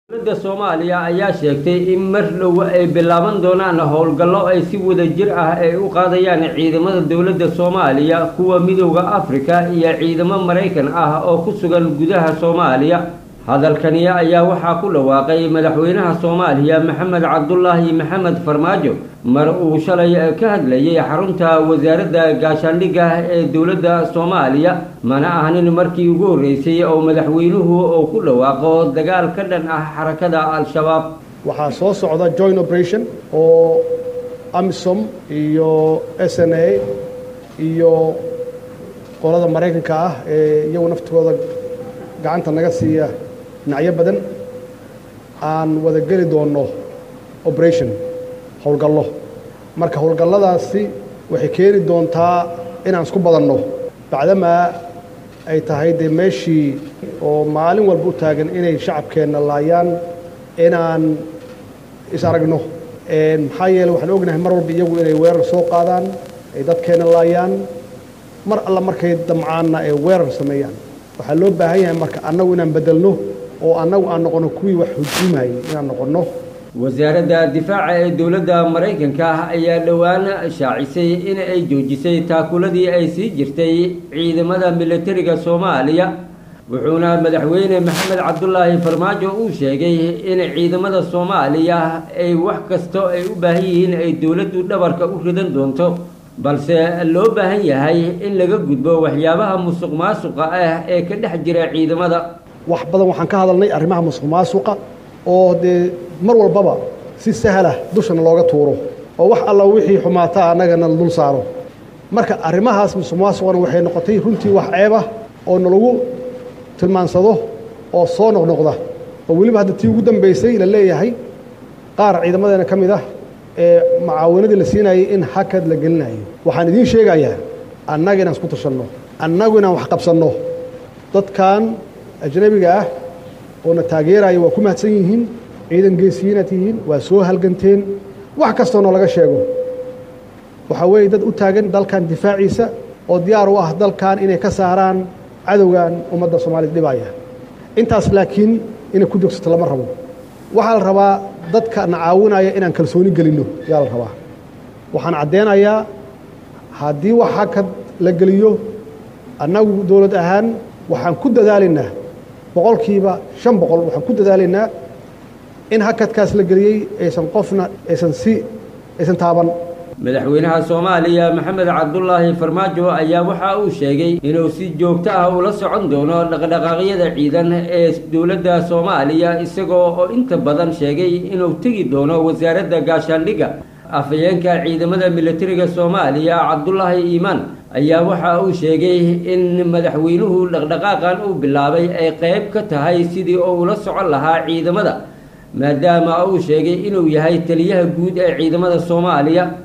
dowladda soomaaliya ayaa sheegtay in mar dhow ay bilaaban doonaan howlgallo ay si wada jir ah ay u qaadayaan ciidamada dowladda soomaaliya kuwa midooda afrika iyo ciidamo maraykan ah oo ku sugan gudaha soomaaliya hadalkani ayaa waxaa ku dhawaaqay madaxweynaha soomaaliya maxamed cabdulaahi maxamed farmaajo mar uu shalay ka hadlayay xarunta wasaaradda gaashaandhigga ee dowladda soomaaliya mana ahanin markii ugu horreysay oo madaxweynuhu uu ku dhawaaqo dagaal ka dhan ah xarakada al-shabaab waxaa soo socda joint operation oo amisom iyo s n a iyo qolada maraykanka ah ee iyagu naftooda gacanta naga siiya dhinacyo badan aan wada geli doonno operation howlgallo marka howlgalladaasi waxay keeni doontaa inaan isku badanno bacdamaa ay tahay dee meeshii oo maalin walba u taagan inay shacabkeenna laayaan inaan is aragno maxaa yeele waxaan ognahay mar walba iyagu inay weerar soo qaadaan ay dadkeenna laayaan mar alla markay damcaanna ay weerar sameeyaan waxaa loo baahan yahay marka annagu inaan beddelno oo annagu aan noqonno kuwii wax hujuumayay inaan noqonno wasaaradda difaaca ee dowladda maraykanka ah ayaa dhowaan shaacisay in ay joojisay taakuladii ay sii jirtay ciidamada militariga soomaaliya wuxuuna madaxweyne maxamed cabdulaahi farmaajo uu sheegay in ciidamada soomaaliya ay wax kasto ay u baahan yihiin ay dowladdu dhabarka u ridan doonto balse loo baahan yahay in laga gudbo waxyaabaha musuq maasuqa ah ee ka dhex jira ciidamada wax badan waxaan ka hadalnay arrimaha musuq maasuqa oo dee mar walbaba si sahlah dushana looga tuuro oo wax alla wixii xumaataa annagana dul saaro marka arrimahaas musuq maasuqana waxay noqotay runtii wax ceebah oo nalagu tilmaansado oo soo noqnoqda oo weliba hadda tii ugu dambaysay la leeyahay qaar ciidamadeena ka mid ah ee macaawanadii la siinayay in hakad la gelinayo waxaan idiin sheegayaa annaga inaan isku tashanno annagu inaan wax qabsanno dadkan ajnabiga ah oona taageeraya waa ku mahadsan yihiin ciidan geesiyiinaad tihiin waa soo halganteen wax kastoona laga sheego waxaa weeye dad u taagan dalkan difaaciisa oo diyaar u ah dalkan inay ka saaraan cadowgan ummadda soomaaliyad dhibaya intaas laakiin inay ku joogsato lama rabo waxaa la rabaa dadka na caawinaya inaan kalsooni gelinno yaa la rabaa waxaan caddeynayaa haddii wax hakad la geliyo annagu dowlad ahaan waxaan ku dadaalaynaa boqolkiiba shan boqol waxaan ku dadaalaynaa in hakadkaas la geliyey aysan qofna aysan si aysan taaban madaxweynaha soomaaliya maxamed cabdulaahi farmaajo ayaa waxa uu sheegay inuu si joogto ah ula socon doono dhaqdhaqaaqyada ciidan ee dowladda soomaaliya isagoo oo inta badan sheegay inuu tegi doono wasaaradda gaashaandhigga afhayeenka ciidamada militariga soomaaliya cabdulaahi iimaan ayaa waxa uu sheegay in madaxweynuhu dhaqdhaqaaqan uu bilaabay ay qayb ka tahay sidii uu ula socon lahaa ciidamada maadaama uu sheegay inuu yahay taliyaha guud ee ciidamada soomaaliya